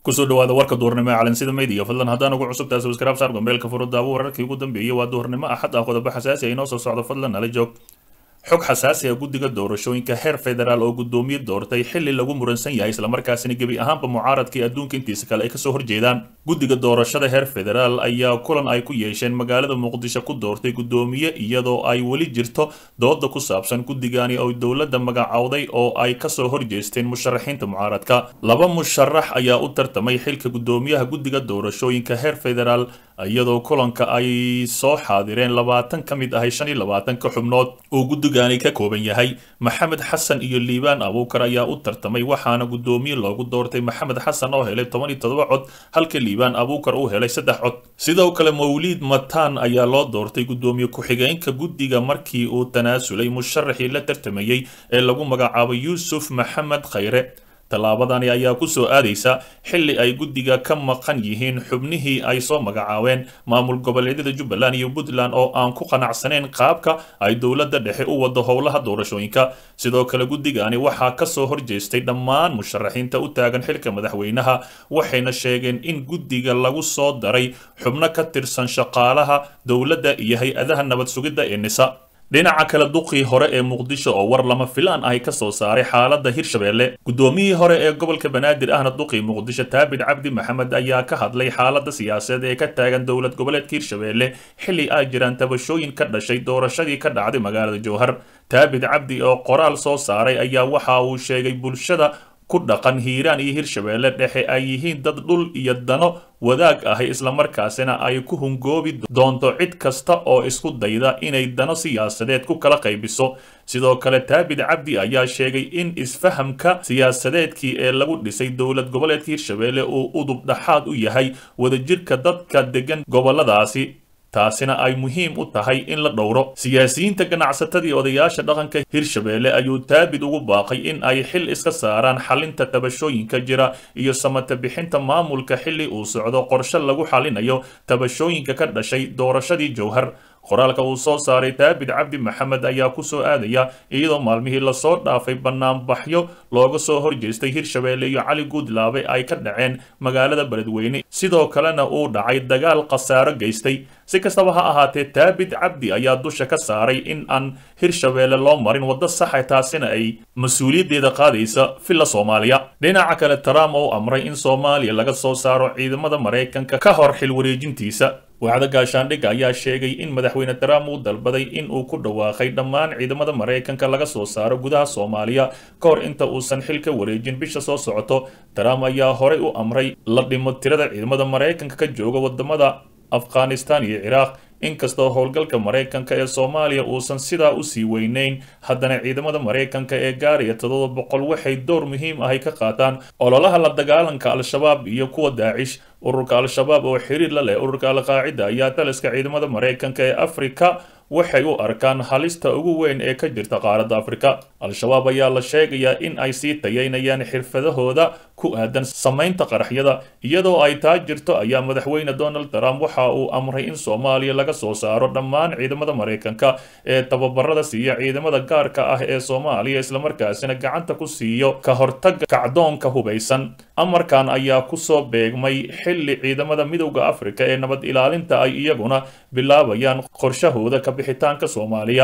kusoo dhawaada warka duhurnimo ee calansida media fadlan haddaan ugu cusub tahay subscribe saar gombeelka furudaawo wararkii ugu dambeeyey waa duhurnimo axad ah qodobo xasaasi ah inoo soo socdo fadlan nala joog xog xasaasi ah guddiga doorashooyinka heer federaal oo guddoomiye doortay xili lagu muransan yahay islamarkaasina gebi ahaanba mucaaradkii adduunka intiisa kale ay kasoo horjeedaan guddiga doorashada heer federaal ayaa kulan ay ku yeesheen magaalada muqdisho ku doortay guddoomiye iyadoo ay weli jirto dooda ku saabsan guddigani oo dowladda magacowday oo ay kasoo horjeesteen musharaxiinta mucaaradka laba musharax ayaa u tartamay xilka guddoomiyaha guddiga doorashooyinka heer federaal iyadoo kulanka ay soo xaadireen labaatan ka mid ahay shan iyo labaatanka xubnood uu guddigani ka kooban yahay maxamed xasan iyo liibaan abuukar ayaa u tartamay waxaana guddoomiye loogu doortay maxamed xasan oo helay toban iyo todoba cod halka liibaan abuukar uu helay saddex cod sidoo kale mawliid mataan ayaa loo doortay guddoomiye ku-xigeenka guddiga markii uu tanaasulay musharaxii la tartamayey ee lagu magacaabay yuusuf maxamed khayre tallaabadani ayaa ku soo aadaysa xilli ay guddiga ka maqan yihiin xubnihii ay soo magacaabeen maamul goboleedyada jubbaland iyo puntland oo aan ku qanacsanayn qaabka ay dowladda dhexe u wado howlaha doorashooyinka sidoo kale guddigani waxaa kasoo horjeestay dhammaan musharaxiinta u taagan xilka madaxweynaha waxayna sheegeen in guddiga lagu soo daray xubno ka tirsan shaqaalaha dowladda iyo hay-adaha nabad sugidda ee nisa dhinaca kale duqii hore ee muqdisho oo war lama filaan ahi ka soo saaray xaaladda hirshabeelle guddoomiyihii hore ee gobolka banaadir ahna duqii muqdisho taabid cabdi maxamed ayaa ka hadlay xaaladda siyaasadeed ee ka taagan dowlad goboleedka hirshabeelle xilli ay jiraan tabashooyin ka dhashay doorashadii ka dhacday magaalada jowhar taabid cabdi oo qoraal soo saaray ayaa waxa uu sheegay bulshada ku dhaqan hiiraan iyo hirshabeelle dhexe ay yihiin dad dhul iyo dano wadaag ahi islamarkaasina ay ku hungoobi doonto cid kasta oo isku dayda inay dano siyaasadeed ku kala qaybiso sidoo kale taabid cabdi ayaa sheegay in isfahamka siyaasadeedkii ee lagu dhisay dowlad goboleedka hirshabeelle uu udub dhaxaad u yahay wadajirka dadka degan goboladaasi taasina ay muhiim u tahay in la dhowro siyaasiyiinta ganacsatadii odayaasha dhaqanka hirshabeelle ayuu taabid ugu baaqay in ay xil iska saaraan xalinta tabashooyinka jira iyo samata bixinta maamulka xilli uu socdo qorshe lagu xalinayo tabashooyinka ka dhashay doorashadii jowhar qoraalka uu soo saaray taabid cabdi maxamed ayaa ku soo aadaya iyadoo maalmihii lasoo dhaafay banaanbaxyo looga soo horjeestay hirshabeelle iyo cali guudlaabe ay ka dhaceen magaalada beledweyne sidoo kalena uu dhacay dagaal khasaaro geystay si kastaba ha ahaatee taabid cabdi ayaa dusha ka saaray in aan hirshabeelle loo marin waddo saxa taasina ay mas-uuliyaddeeda qaadaysa villa soomaaliya dhinaca kale trump oo amray in soomaaliya laga soo saaro ciidamada maraykanka ka hor xil wareejintiisa wacdo gaashaandhigga ayaa sheegay in madaxweyne trump uu dalbaday in uu ku dhawaaqay dhammaan ciidamada maraykanka laga soo saaro gudaha soomaaliya ka hor inta uusan xil ka wareejin bisha soo socoto trump ayaa horey u amray la dhimo tirada ciidamada maraykanka ka jooga wadamada afghanistan iyo ciraaq inkastoo howlgalka maraykanka ee soomaaliya uusan sidaa usii weyneyn haddana ciidamada maraykanka ee gaaraya toddoba boqol waxay door muhiim ahay ka qaataan ololaha la dagaalanka al-shabaab iyo kuwa daacish ururka al-shabaab oo xiriir la leh ururka al-qaacida ayaa taliska ciidamada maraykanka ee afrika waxay u arkaan halista ugu weyn ee ka jirta qaaradda afrika al-shabaab ayaa la sheegayaa in ay sii tayaynayaan xirfadahooda ku aadan samaynta qaraxyada iyadoo ay taa jirto ayaa madaxweyne donald trump waxa uu amray in soomaaliya laga soo saaro dhammaan ciidamada maraykanka ee tababarada siiya ciidamada gaarka ah ee soomaaliya islamarkaasina gacanta ku siiyo ka hortaga kacdoonka hubaysan amarkan ayaa kusoo beegmay xilli ciidamada midowda afrika ee nabad ilaalinta ay iyaguna bilaabayaan qorshahooda ka bixitaanka soomaaliya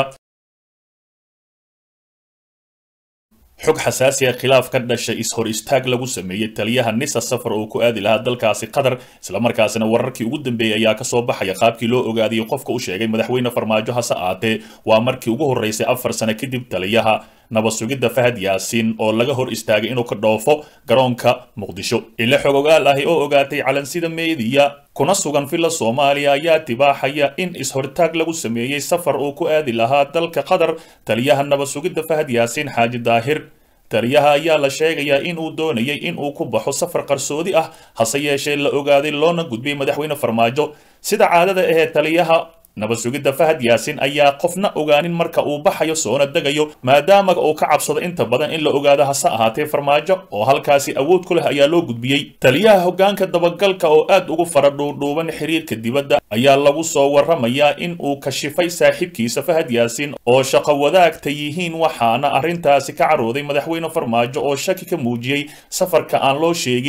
xog xasaasi ah khilaaf ka dhashay is-hor istaag lagu sameeyey taliyaha nisa safar oo ku aadi lahaa dalkaasi qatar islamarkaasina wararkii ugu dambeeyey ayaa kasoo baxaya qaabkii loo ogaadiyey qofka u sheegay madaxweyne farmaajo hase aatee waa markii ugu horreysay afar sano kadib taliyaha nabad sugidda fahad yaasiin oo laga hor istaagay inuu ka dhoofo garoonka muqdisho ila xog ogaal ahi oo ogaatay calansida meediya kuna sugan villa soomaaliya ayaa tibaaxaya in is-hortaag lagu sameeyey safar uu ku aadi lahaa dalka qatar taliyaha nabad sugidda fahad yaasiin xaaji daahir taliyaha ayaa la sheegayaa in uu doonayay in uu ku baxo safar qarsoodi ah hase yeeshee la ogaaday loona gudbiyey madaxweyne farmaajo sida caadada ahee taliyaha nabad sugidda fahad yaasin ayaa qofna ogaanin marka uu baxayo soona degayo maadaama uu ka cabsado inta badan in la ogaado hase ahaatee farmaajo oo halkaasi awood ku leh ayaa loo gudbiyey taliyaha hoggaanka dabagalka oo aad ugu fara dhuudhuuban xiriirka dibadda ayaa lagu soo warramayaa in uu kashifay saaxiibkiisa fahad yaasin oo shaqo wadaagta yihiin waxaana arrintaasi ka carooday madaxweyne farmaajo oo shaki ka muujiyey safarka aan loo sheegin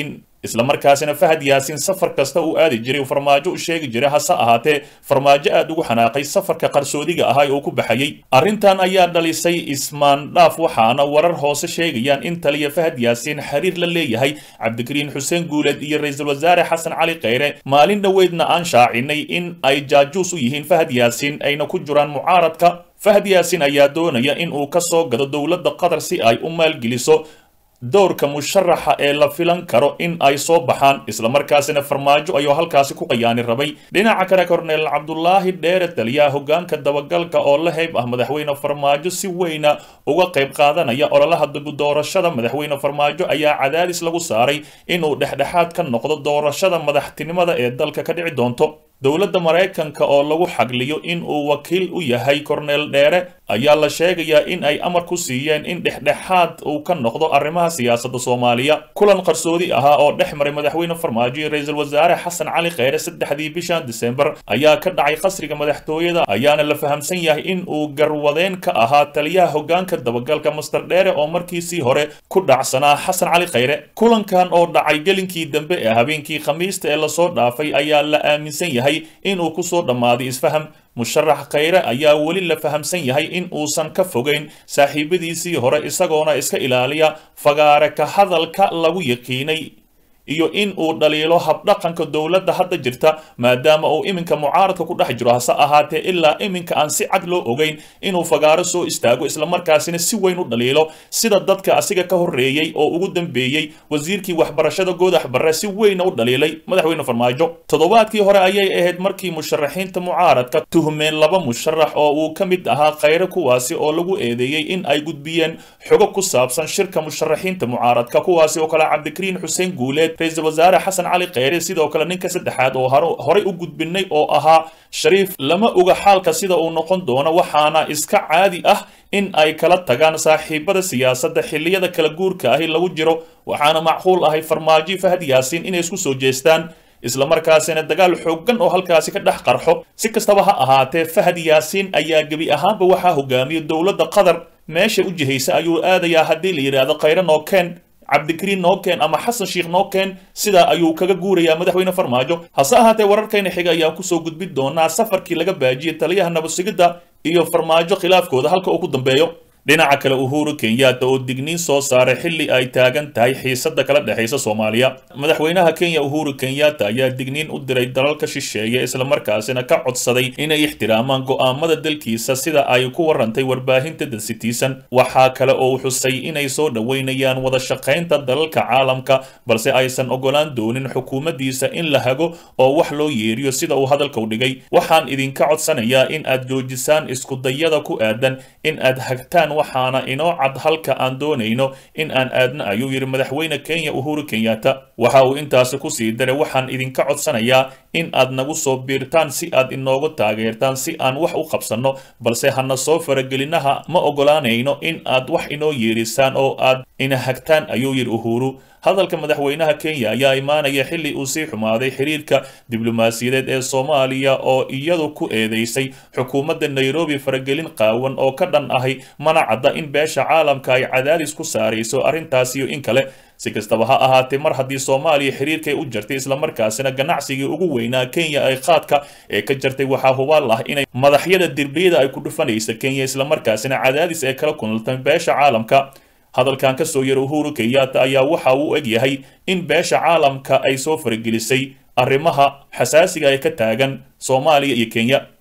islamarkaasina fahad yaasiin safar kasta uu aadi jiray uu farmaajo u sheegi jiray hase ahaatee farmaajo aad ugu xanaaqay safarka qarsoodiga ahaa oo ku baxayey arrintan ayaa dhalisay ismaandhaaf waxaana warar hoose sheegayaan in taliya fahad yaasiin xiriir la leeyahay cabdikariin xuseen guuleed iyo ra-iisul wasaare xasan cali kheyre maalin dhoweydna aan shaacinay in ay jaajuus u yihiin fahad yaasiin ayna ku jiraan mucaaradka fahad yaasiin ayaa doonaya in uu ka soo gado dowladda qatar si ay u maalgeliso dowrka musharaxa ee la filan karo in ay soo baxaan islamarkaasina farmaajo ayuu halkaasi ku qayaani rabay dhinaca kale korneel cabdulaahi dheere taliyaha hogaanka dabagalka oo la heyb ah madaxweyne farmaajo si weyna uga qayb qaadanaya ololaha doorashada madaxweyne farmaajo ayaa cadaadis lagu saaray inuu dhexdhexaad ka noqdo doorashada madaxtinimada ee dalka ka dhici doonto dowladda maraykanka oo lagu xagliyo in uu wakiil u yahay korneel dheere ayaa la sheegayaa in ay amar ku siiyeen in dhexdhexaad uu ka noqdo arrimaha siyaasadda soomaaliya kulan qarsoodi ahaa oo dhex maray madaxweyne farmaajo iyo ra-iisul wasaare xasan cali kheyre saddexdii bishan disembar ayaa ka dhacay qasriga madaxtooyada ayaana la fahamsan yahay in uu garwadeen ka ahaa taliyaha hogaanka dabagalka master dheere oo markiisii hore ku dhacsanaa xasan cali kheyre kulankan oo dhacay gelinkii dambe ee habeenkii khamiista ee lasoo dhaafay ayaa la aaminsan yahay inuu kusoo dhammaaday isfaham musharax kheyre ayaa weli la fahamsan yahay in uusan ka fogeyn saaxiibadiisii hore isagoona iska ilaaliya fagaare ka hadalka lagu yaqiinay iyo in uu dhaliilo habdhaqanka dowladda hadda jirta maadaama uu iminka mucaaradka ku dhex jiro hase ahaatee ilaa iminka aan si cad loo ogeyn inuu fagaaro soo istaago islamarkaasina si weyn u dhaliilo sida dadka asiga ka horreeyey oo ugu dambeeyey wasiirkii waxbarashada goodax barre si weyna u dhaliilay madaxweyne farmaajo toddobaadkii hore ayay ahayd markii musharaxiinta mucaaradka tuhmeen laba musharax oo uu ka mid ahaa kheyre kuwaasi oo lagu eedeeyey in ay gudbiyeen xogo ku saabsan shirka musharaxiinta mucaaradka kuwaasi oo kale cabdikariin xuseen guuleed ra-iisul wasaare xasan cali kheyre sidoo kale ninka saddexaad oo horey u gudbinay oo ahaa shariif lama oga xaalka sida uu noqon doono waxaana iska caadi ah in ay kala tagaan saaxiibada siyaasadda xilliyada kala guurka ahi lagu jiro waxaana macquul ahay farmaajo fahad yaasiin inay isku soo jeestaan islamarkaasina dagaal xooggan oo halkaasi ka dhex qarxo si kastaba ha ahaatee fahad yaasiin ayaa gebi ahaanba waxaa hogaamiya dowladda qatar meesha u jihaysa ayuu aadayaa haddii la yidhaahdo kheyre nookeen cabdikariin nookeen ama xasan sheikh nookeen sidaa ayuu kaga guurayaa madaxweyne farmaajo hase ahaatee wararkayna xiga ayaan kusoo gudbin doonaa safarkii laga baajiyey taliyaha nabadsigidda iyo farmaajo khilaafkooda halka uu ku dambeeyo dhinaca kale uhuru kenyatta oo digniin soo saaray xilli ay taagan tahay xiisadda kala dhexaysa soomaaliya madaxweynaha kenya uhuru kenyatta ayaa digniin u diray dalalka shisheeye islamarkaasina ka codsaday inay ixtiraamaan go'aamada dalkiisa sida ay ku warantay warbaahinta the citizen waxaa kale oo xusay inay soo dhoweynayaan wada shaqaynta dalalka caalamka balse aysan ogolaan doonin xukuumaddiisa in la hago oo wax loo yeeriyo sida uu hadalka u dhigay waxaan idinka codsanayaa in aad joojisaan iskudayada ku aadan in aad hagtaan waxaana inoo cad halka aan doonayno in aan aadna ayuu yidhi madaxweyne kenya uhuru kenyatta waxa uu intaasi kusii daray waxaan idinka codsanayaa in aad nagu soo biirtaan si aad inoogu taageertaan si aan wax u qabsanno balse hana soo faragelinaha ma ogolaanayno in aad wax inoo yeerisaan oo aad ina hagtaan ayuu yidhi uhuru hadalka madaxweynaha kenya ayaa imaanaya xilli uu sii xumaaday xiriirka diblomaasiyadeed ee soomaaliya oo iyadu ku eedeysay xukuumadda nairobi faragelin qaawan oo ka dhan ahay mana cadda in beesha caalamka ay cadaadis ku saarayso arrintaas iyo in kale si kastaba ha ahaatee mar haddii soomaaliya xiriirkay u jartay islamarkaasina ganacsigii ugu weynaa kenya ay qaadka ee ka jartay waxaa hubaal ah inay madaxyada dirbiyada ay ku dhufanaysa kenya islamarkaasina cadaadis ay kala kunaltay beesha caalamka hadalkan ka soo yara uhuru kenyatta ayaa waxa uu eg yahay in beesha caalamka ay soo faragelisay arrimaha xasaasiga ee ka taagan soomaaliya iyo kenya